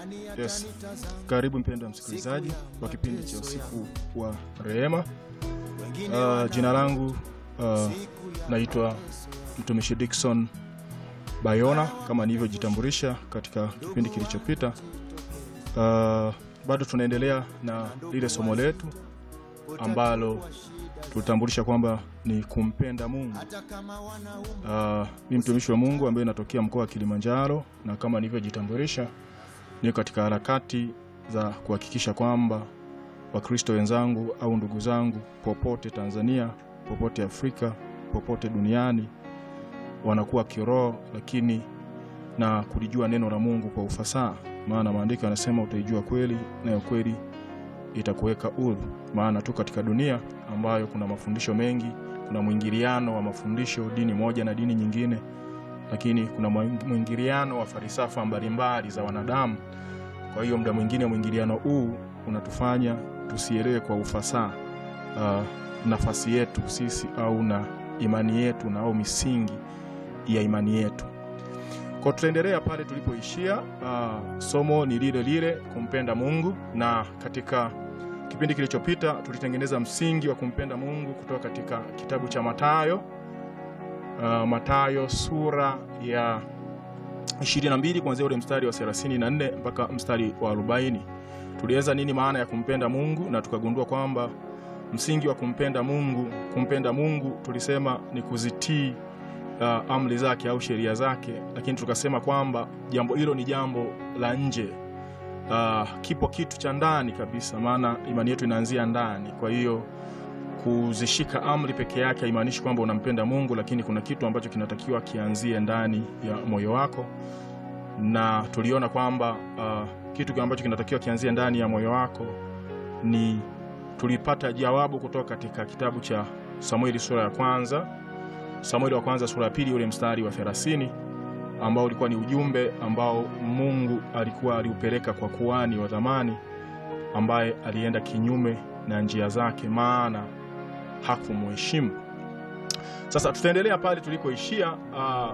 Yes. Karibu mpendwa msikilizaji wa kipindi cha usiku wa rehema. Uh, jina langu uh, naitwa mtumishi Dickson Bayona kama nilivyojitambulisha katika kipindi kilichopita. Uh, bado tunaendelea na lile somo letu ambalo tulitambulisha kwamba ni kumpenda Mungu. Uh, ni mtumishi wa Mungu ambaye natokea mkoa wa Kilimanjaro na kama nilivyojitambulisha niko katika harakati za kuhakikisha kwamba Wakristo wenzangu au ndugu zangu popote Tanzania, popote Afrika, popote duniani wanakuwa kiroho, lakini na kulijua neno la Mungu kwa ufasaha, maana maandiko yanasema utaijua kweli, nayo kweli itakuweka huru. Maana tu katika dunia ambayo kuna mafundisho mengi, kuna mwingiliano wa mafundisho dini moja na dini nyingine, lakini kuna mwingiliano wa falsafa mbalimbali za wanadamu. Kwa hiyo muda mwingine mwingiliano huu unatufanya tusielewe kwa ufasaha uh, nafasi yetu sisi au na imani yetu na au misingi ya imani yetu. Kwa tutaendelea pale tulipoishia. Uh, somo ni lile lile, kumpenda Mungu, na katika kipindi kilichopita tulitengeneza msingi wa kumpenda Mungu kutoka katika kitabu cha Mathayo uh, Mathayo sura ya 22 kuanzia ule mstari wa 34 mpaka mstari wa 40. Tulieleza nini maana ya kumpenda Mungu na tukagundua kwamba msingi wa kumpenda Mungu, kumpenda Mungu tulisema ni kuzitii uh, amri zake au sheria zake, lakini tukasema kwamba jambo hilo ni jambo la nje. Uh, kipo kitu cha ndani kabisa, maana imani yetu inaanzia ndani. Kwa hiyo kuzishika amri peke yake haimaanishi kwamba unampenda Mungu, lakini kuna kitu ambacho kinatakiwa kianzie ndani ya moyo wako, na tuliona kwamba uh, kitu ambacho kinatakiwa kianzie ndani ya moyo wako ni tulipata jawabu kutoka katika kitabu cha Samueli sura ya kwanza, Samueli wa kwanza sura ya pili ule mstari wa 30 ambao ulikuwa ni ujumbe ambao Mungu alikuwa aliupeleka kwa kuhani wa zamani ambaye alienda kinyume na njia zake, maana hakumheshimu. Sasa tutaendelea pale tulikoishia. Uh,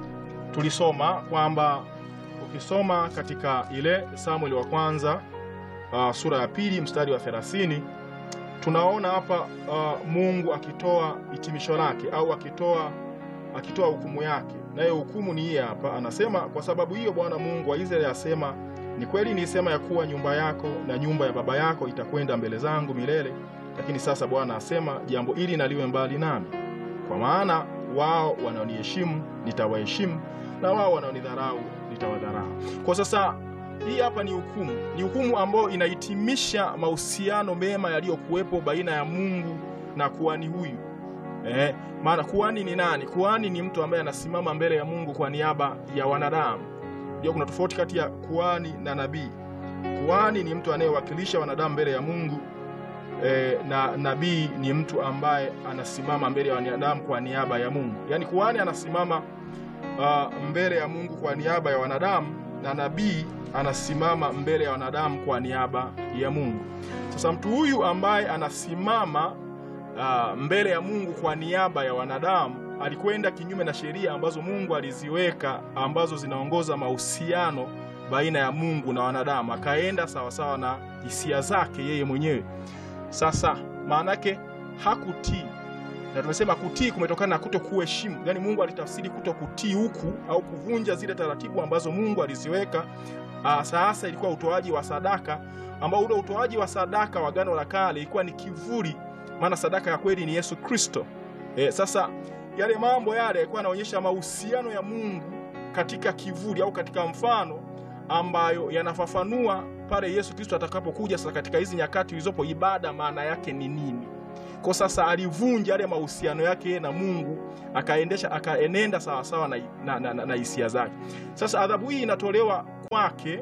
tulisoma kwamba ukisoma katika ile Samueli wa kwanza uh, sura ya pili mstari wa 30 tunaona hapa uh, Mungu akitoa hitimisho lake au akitoa akitoa hukumu yake, nayo hukumu ni hii hapa. Anasema, kwa sababu hiyo Bwana Mungu wa Israeli asema, ni kweli nilisema ya kuwa nyumba yako na nyumba ya baba yako itakwenda mbele zangu milele, lakini sasa Bwana asema, jambo hili naliwe mbali nami, kwa maana wao wanaoniheshimu nitawaheshimu, na wao wanaonidharau nitawadharau. Kwa sasa hii hapa ni hukumu, ni hukumu ambayo inahitimisha mahusiano mema yaliyokuwepo baina ya Mungu na kuhani huyu. Eh, maana kuhani ni nani? Kuhani ni mtu ambaye anasimama mbele ya Mungu kwa niaba ya wanadamu. Ndio kuna tofauti kati ya kuhani na nabii. Kuhani ni mtu anayewakilisha wanadamu mbele ya Mungu eh, na nabii ni mtu ambaye anasimama mbele ya wanadamu kwa niaba ya Mungu. Yaani kuhani anasimama uh, mbele ya Mungu kwa niaba ya wanadamu na nabii anasimama mbele ya wanadamu kwa niaba ya Mungu. Sasa mtu huyu ambaye anasimama uh, mbele ya Mungu kwa niaba ya wanadamu alikwenda kinyume na sheria ambazo Mungu aliziweka ambazo zinaongoza mahusiano baina ya Mungu na wanadamu, akaenda sawasawa na hisia zake yeye mwenyewe. Sasa maana yake hakutii, na tumesema kutii kumetokana na kuto kuheshimu. Yaani Mungu alitafsiri kuto kutii huku au kuvunja zile taratibu ambazo Mungu aliziweka. Uh, sasa ilikuwa utoaji wa sadaka ambao ule utoaji wa sadaka wa Agano la Kale ilikuwa ni kivuli, maana sadaka ya kweli ni Yesu Kristo. E, sasa yale mambo yale yalikuwa yanaonyesha mahusiano ya Mungu katika kivuli au katika mfano ambayo yanafafanua pale Yesu Kristo atakapokuja. Sasa katika hizi nyakati zilizopo, ibada maana yake ni nini? Kwa sasa alivunja yale mahusiano yake na Mungu akaendesha akaenenda sawasawa na, na, na, na, na hisia zake. Sasa adhabu hii inatolewa kwake,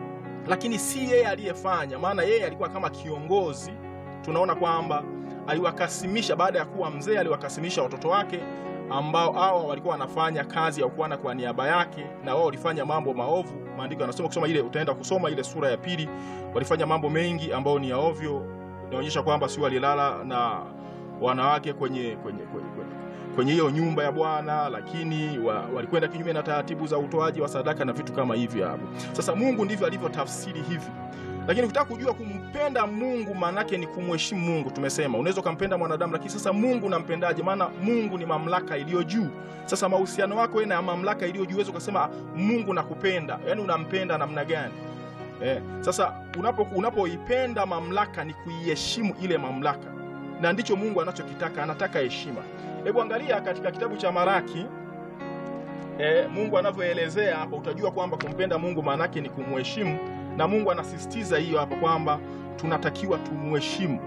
lakini si yeye aliyefanya, maana yeye alikuwa kama kiongozi. Tunaona kwamba aliwakasimisha baada ya kuwa mzee, aliwakasimisha watoto wake ambao hao walikuwa wanafanya kazi ya ukuhani kwa niaba yake, na wao walifanya mambo maovu. Maandiko yanasema kusoma ile, utaenda kusoma ile sura ya pili, walifanya mambo mengi ambayo ni ya ovyo. Inaonyesha kwamba si walilala na wanawake kwenye kwenye kwenye, kwenye kwenye hiyo nyumba ya Bwana, lakini wa, walikwenda kinyume na taratibu za utoaji wa sadaka na vitu kama hivyo hapo. Sasa Mungu ndivyo alivyotafsiri hivi, lakini ukitaka kujua kumpenda Mungu maanake ni kumheshimu Mungu. Tumesema unaweza ukampenda mwanadamu, lakini sasa Mungu unampendaje? Maana Mungu ni mamlaka iliyo juu. Sasa mahusiano yako wewe na mamlaka iliyo juu, uweze ukasema Mungu nakupenda, yaani unampenda namna gani? Eh, sasa unapo unapoipenda mamlaka ni kuiheshimu ile mamlaka, na ndicho Mungu anachokitaka, anataka heshima. Hebu angalia katika kitabu cha Maraki eh, Mungu anavyoelezea hapo, utajua kwamba kumpenda Mungu maanake ni kumheshimu, na Mungu anasisitiza hiyo hapa kwamba tunatakiwa tumheshimu.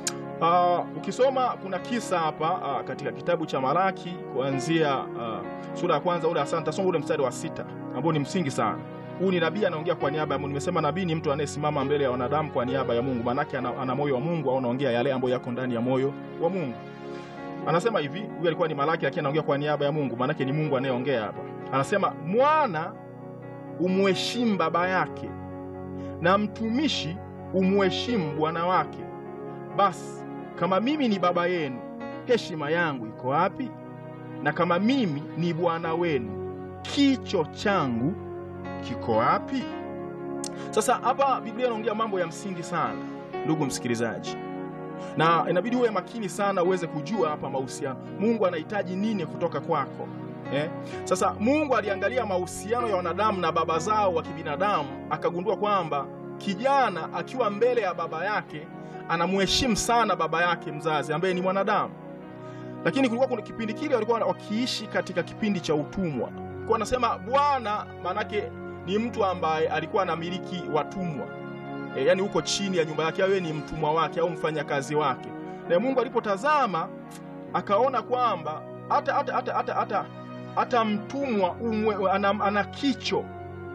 Uh, ukisoma kuna kisa hapa uh, katika kitabu cha Maraki kuanzia uh, sura ya kwanza ule asante, tasoma ule mstari wa sita ambao ni msingi sana. Huu ni nabii anaongea kwa niaba ya Mungu. Nimesema nabii ni mtu anayesimama mbele ya wanadamu kwa niaba ya Mungu, maanake ana, ana moyo wa Mungu au anaongea yale ambayo yako ndani ya moyo wa Mungu. Anasema hivi, huyu alikuwa ni Malaki lakini anaongea kwa niaba ya Mungu, maanake ni Mungu anayeongea hapa. Anasema mwana umheshimu baba yake na mtumishi umheshimu bwana wake. Basi kama mimi ni baba yenu, heshima yangu iko wapi? Na kama mimi ni bwana wenu, kicho changu kiko wapi? Sasa hapa Biblia inaongea mambo ya msingi sana, ndugu msikilizaji, na inabidi uwe makini sana uweze kujua hapa mahusiano. Mungu anahitaji nini kutoka kwako eh? Sasa Mungu aliangalia mahusiano ya wanadamu na baba zao wa kibinadamu, akagundua kwamba kijana akiwa mbele ya baba yake anamheshimu sana baba yake mzazi ambaye ni mwanadamu, lakini kulikuwa kuna kipindi kile walikuwa wakiishi katika kipindi cha utumwa. Kwa anasema bwana, maanake ni mtu ambaye alikuwa anamiliki watumwa e, yani huko chini ya nyumba yake, awe ni mtumwa wake au mfanyakazi wake. Na Mungu alipotazama akaona kwamba hata hata hata hata hata hata mtumwa umwe, ana, ana kicho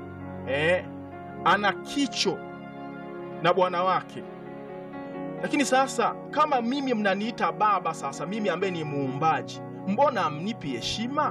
e, ana kicho na bwana wake. Lakini sasa kama mimi mnaniita baba, sasa mimi ambaye ni muumbaji, mbona amnipi heshima?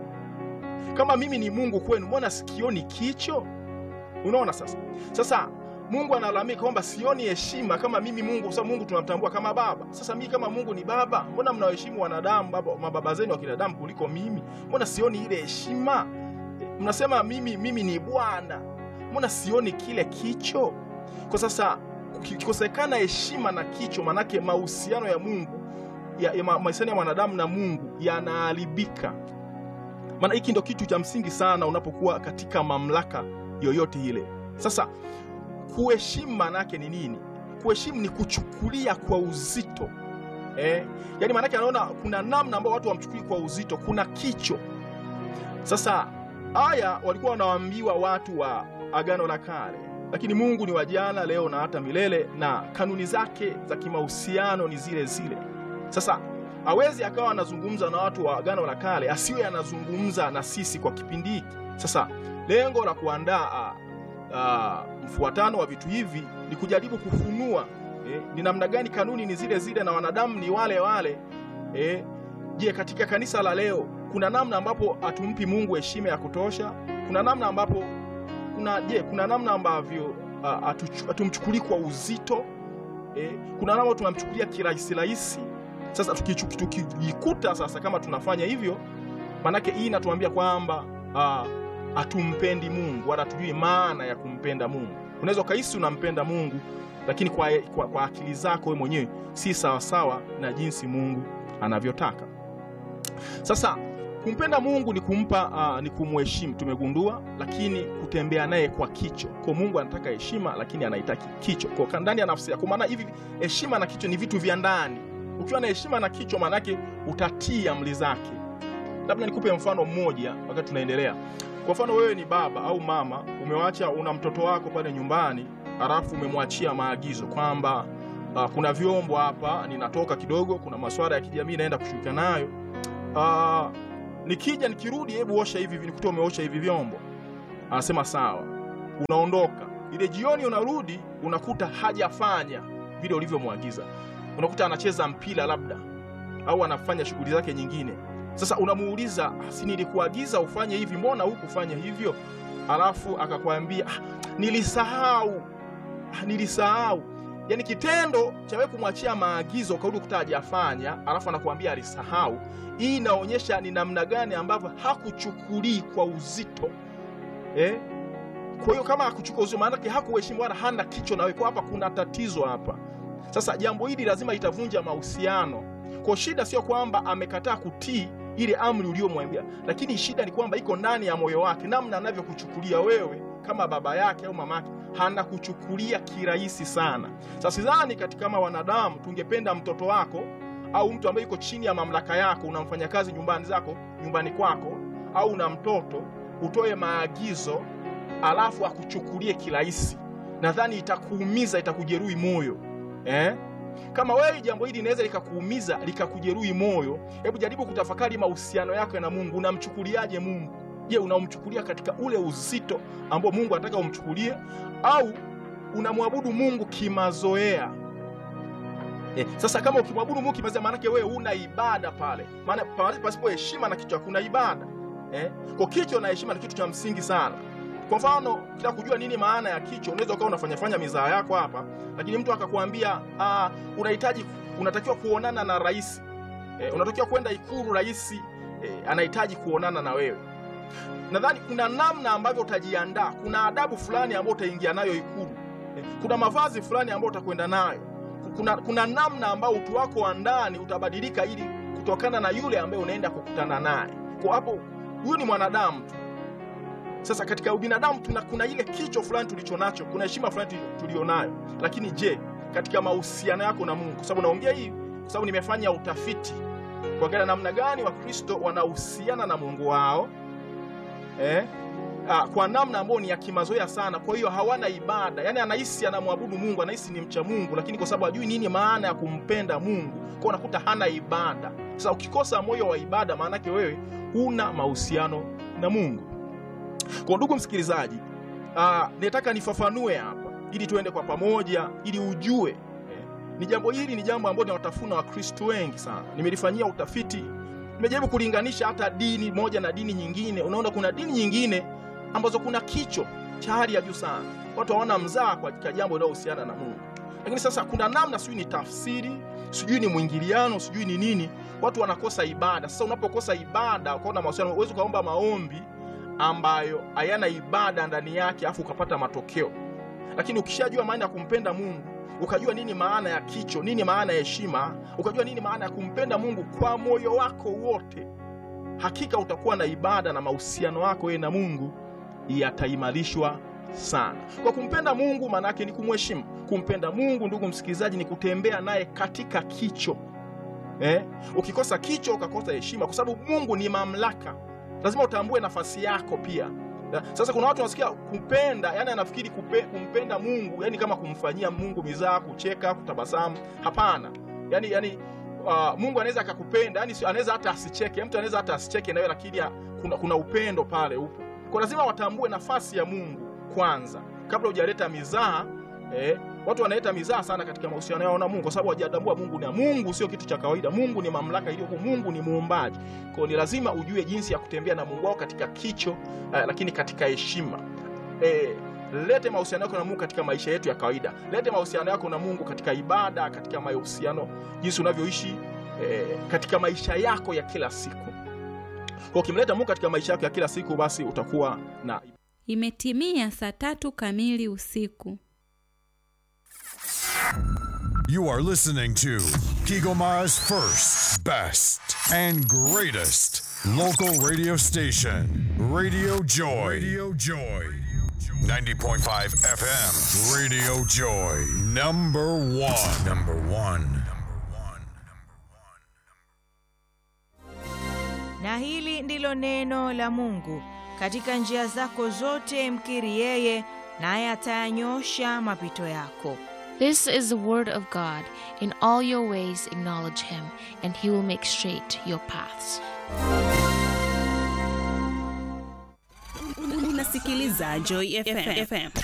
Kama mimi ni Mungu kwenu, mbona sikioni kicho? Unaona sasa, sasa Mungu analalamika kwamba sioni heshima kama mimi Mungu, kwa sababu Mungu tunamtambua kama baba. Sasa mimi kama Mungu ni baba, mbona mnawaheshimu wanadamu, baba, mababa zenu wa kinadamu kuliko mimi? Mbona sioni ile heshima? Mnasema mimi mimi ni bwana, mbona sioni kile kicho? Kwa sasa kikosekana heshima na kicho, manake mahusiano ya Mungu ya, ya mahusiano ya mwanadamu na Mungu yanaharibika. Maana hiki ndio kitu cha msingi sana unapokuwa katika mamlaka yoyote ile. Sasa kuheshimu maana yake ni nini? Kuheshimu ni kuchukulia kwa uzito eh? Yaani maana yake anaona kuna namna ambayo watu wamchukuli kwa uzito, kuna kicho. Sasa haya walikuwa wanawaambiwa watu wa Agano la Kale, lakini Mungu ni wa jana, leo na hata milele, na kanuni zake za kimahusiano ni zile zile. Sasa hawezi akawa anazungumza na watu wa Agano la Kale asiwe anazungumza na sisi kwa kipindi hiki. Sasa lengo la kuandaa uh, mfuatano wa vitu hivi ni kujaribu kufunua eh, ni namna gani kanuni ni zile zile na wanadamu ni wale wale. Eh, je, katika kanisa la leo kuna namna ambapo hatumpi Mungu heshima ya kutosha? Kuna namna ambapo kuna je, kuna namna ambavyo uh, hatumchukulii kwa uzito eh, kuna namna tunamchukulia kirahisi rahisi sasa tukijikuta sasa kama tunafanya hivyo, manake hii inatuambia kwamba hatumpendi uh, Mungu wala hatujui maana ya kumpenda Mungu. Unaweza ukahisi unampenda Mungu, lakini kwa, kwa, kwa akili zako wewe mwenyewe si sawasawa na jinsi Mungu anavyotaka. Sasa kumpenda Mungu ni kumpa uh, ni kumheshimu, tumegundua, lakini kutembea naye kwa kicho. Kwa Mungu anataka heshima, lakini anaitaki kicho kwa ndani ya nafsi yako, maana hivi heshima na kicho ni vitu vya ndani ukiwa na heshima na kichwa, maanake utatii amri zake. Labda nikupe mfano mmoja wakati tunaendelea. Kwa mfano, wewe ni baba au mama, umewacha una mtoto wako pale nyumbani, halafu umemwachia maagizo kwamba uh, kuna vyombo hapa, ninatoka kidogo, kuna masuala ya kijamii naenda kushughulika nayo, uh, nikija nikirudi, hebu osha hivi, nikuta umeosha hivi vyombo. Anasema sawa, unaondoka. Ile jioni unarudi, unakuta hajafanya vile ulivyomwagiza unakuta anacheza mpira labda au anafanya shughuli zake nyingine. Sasa unamuuliza, si nilikuagiza ufanye hivi, mbona hukufanya hivyo? Alafu akakwambia ah, nilisahau ah, nilisahau. yaani kitendo cha wewe kumwachia maagizo ukarudi kuta hajafanya alafu anakuambia alisahau hii inaonyesha ni namna gani ambavyo hakuchukulii kwa uzito eh? kwa hiyo kama hakuchukua uzito maanake hakuheshimu wala hana kicho na wewe kwa hapa kuna tatizo hapa sasa jambo hili lazima itavunja mahusiano kwa shida sio kwamba amekataa kutii ile amri uliyomwambia lakini shida ni kwamba iko ndani ya moyo wake namna anavyokuchukulia wewe kama baba yake au mama yake hanakuchukulia kirahisi sana sasa sidhani katika kama wanadamu tungependa mtoto wako au mtu ambaye yuko chini ya mamlaka yako unamfanya kazi nyumbani zako nyumbani kwako au una mtoto utoe maagizo alafu akuchukulie kirahisi nadhani itakuumiza itakujeruhi moyo eh? kama wewe jambo hili linaweza likakuumiza likakujeruhi moyo hebu jaribu kutafakari mahusiano yako na mungu unamchukuliaje mungu je unamchukulia katika ule uzito ambao mungu anataka umchukulie au unamwabudu mungu kimazoea Eh, sasa kama ukimwabudu Mungu kimazoea, maanake wewe una ibada pale, maana pale pasipo heshima na kichwa kuna ibada eh? Kwa kichwa na heshima ni kitu cha msingi sana. Kwa mfano, ukitaka kujua nini maana ya kichwa, unaweza ukawa unafanya fanya mizaa yako hapa, lakini mtu akakwambia ah, unahitaji unatakiwa kuonana na rais eh, unatakiwa kwenda Ikulu, rais eh, anahitaji kuonana na wewe. Nadhani kuna namna ambavyo utajiandaa, kuna adabu fulani ambayo utaingia nayo Ikulu eh, kuna mavazi fulani ambayo utakwenda nayo kuna, kuna namna ambayo utu wako wa ndani utabadilika ili kutokana na yule ambaye unaenda kukutana naye. Kwa hapo, huyu ni mwanadamu tu. Sasa katika ubinadamu tuna, kuna ile kicho fulani tulicho nacho, kuna heshima fulani tulionayo, lakini je, katika mahusiano yako na Mungu? Kwa sababu naongea hii kwa sababu nimefanya utafiti kuangalia namna gani Wakristo wanahusiana na Mungu wao eh? Ah, kwa namna ambayo ni ya kimazoea sana. Kwa hiyo hawana ibada, yaani anahisi anamwabudu Mungu, anahisi ni mcha Mungu, lakini kwa sababu hajui nini maana ya kumpenda Mungu, kwa unakuta hana ibada. Sasa ukikosa moyo wa ibada, maana yake wewe huna mahusiano na Mungu. Kwa ndugu msikilizaji, ah, nataka nifafanue hapa ili tuende kwa pamoja, ili ujue eh, ni jambo hili ni jambo ambalo linawatafuna Wakristo wengi sana. Nimelifanyia utafiti, nimejaribu kulinganisha hata dini moja na dini nyingine. Unaona kuna dini nyingine ambazo kuna kicho cha hali ya juu sana, watu hawana mzaa katika jambo linalohusiana na Mungu. Lakini sasa kuna namna, sijui ni tafsiri, sijui ni mwingiliano, sijui ni nini, watu wanakosa ibada. Sasa unapokosa ibada, ukaona mahusiano, uwezi ukaomba maombi ambayo hayana ibada ndani yake, afu ukapata matokeo. Lakini ukishajua maana ya kumpenda Mungu, ukajua nini maana ya kicho, nini maana ya heshima, ukajua nini maana ya kumpenda Mungu kwa moyo wako wote, hakika utakuwa na ibada na mahusiano yako wewe na Mungu yataimarishwa sana. Kwa kumpenda Mungu maana yake ni kumheshimu. Kumpenda Mungu, ndugu msikilizaji, ni kutembea naye katika kicho eh? Ukikosa kicho ukakosa heshima, kwa sababu Mungu ni mamlaka, lazima utambue nafasi yako pia. Sasa kuna watu wanasikia kupenda, yani anafikiri kupe, kumpenda Mungu yani kama kumfanyia Mungu mizaa, kucheka, kutabasamu. Hapana, yani, yani uh, Mungu anaweza akakupenda, yani anaweza hata asicheke, mtu anaweza hata asicheke nawe, lakini kuna, kuna upendo pale upo kwa lazima watambue nafasi ya Mungu kwanza kabla hujaleta mizaha. Eh, watu wanaleta mizaha sana katika mahusiano yao na Mungu kwa sababu hawajatambua Mungu na Mungu sio kitu cha kawaida. Mungu ni mamlaka iliyo, Mungu ni muumbaji. Kwa hiyo ni lazima ujue jinsi ya kutembea na Mungu wao katika kicho, eh, lakini katika heshima. Eh, lete mahusiano yako na Mungu katika maisha yetu ya kawaida. Lete mahusiano yako na Mungu katika ibada, katika mahusiano, jinsi unavyoishi eh, katika maisha yako ya kila siku. Kwa ukimleta Mungu katika maisha yako ya kila siku, basi utakuwa na. Imetimia saa tatu kamili usiku. You are listening to Kigoma's first, best, and greatest local radio station, Radio Joy. Radio Joy. 90.5 FM, Radio Joy. Number one. Number one. Na hili ndilo neno la Mungu. Katika njia zako zote mkiri yeye, naye atayanyosha mapito yako. This is the word of God. In all your ways acknowledge him, and he will make straight your paths. Unasikiliza Joy FM.